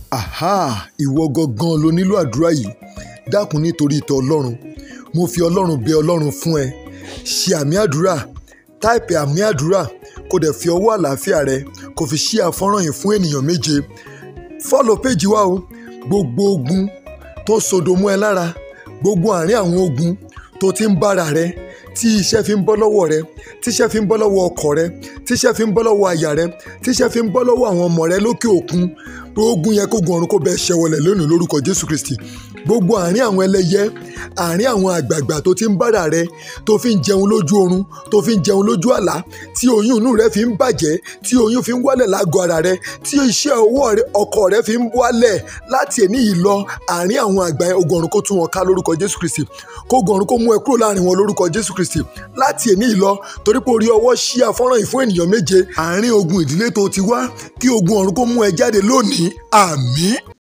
aha ìwọ gangan ló nílò àdúrà yìí dákun nítorí ìtọ́ ọlọ́run mo fi ọlọ́run bẹ ọlọ́run fún ẹ ṣe àmì àdúrà táìpì àmì àdúrà kó dẹ̀ fi ọwọ́ àlàáfíà rẹ kó fi ṣí àfọ́nrán yìí fún ènìyàn méje fọ́lọ̀ péjì wa o gbogbo ogun tó sodo mọ́ ẹ lára gbogbo àárín àwọn ogun tó ti ń bára rẹ tí iṣẹ́ fi ń bọ́ lọ́wọ́ rẹ tí iṣẹ́ fi ń bọ́ lọ́wọ́ ọkọ rẹ tí iṣẹ́ fi ń bọ́ lọ́wọ́ aya rẹ tí iṣẹ́ fi ń bọ́ lọ́wọ́ àwọn ọmọ rẹ lókè òkun ogun yẹn kó gun ọ̀run kó bẹ́ẹ̀ ṣẹwọlẹ̀ lónìí lórúkọ Jésù Kristi gbogbo àárín àwọn ẹlẹ́yẹ àárín àwọn àgbààgbà tó ti ń bára rẹ tó fi ń jẹun lójú oorun tó fi ń jẹun lójú àlá tí oyún inú rẹ fi ń bàjẹ́ tí oyún fi ń wálẹ̀ lágọ̀ọ́ ara rẹ tí iṣẹ́ ọwọ́ ọkọ rẹ fi ń wálẹ̀ láti èní yìí lọ àárín àwọn àgbà yẹn ogun ọ̀run kó tún wọn ká lórúkọ Jésù Kristi kó ogun ọ̀run kó mú ẹ kúrò láàrin wọn lórúkọ Jésù Kristi láti èní yìí lọ torí pé orí ọwọ́ ṣí afọ́nrán yìí fún ènìyàn méje àárín ogun ìdílé tó ti wá kí ogun ọ̀run kó mú ẹ jáde lónìí àmín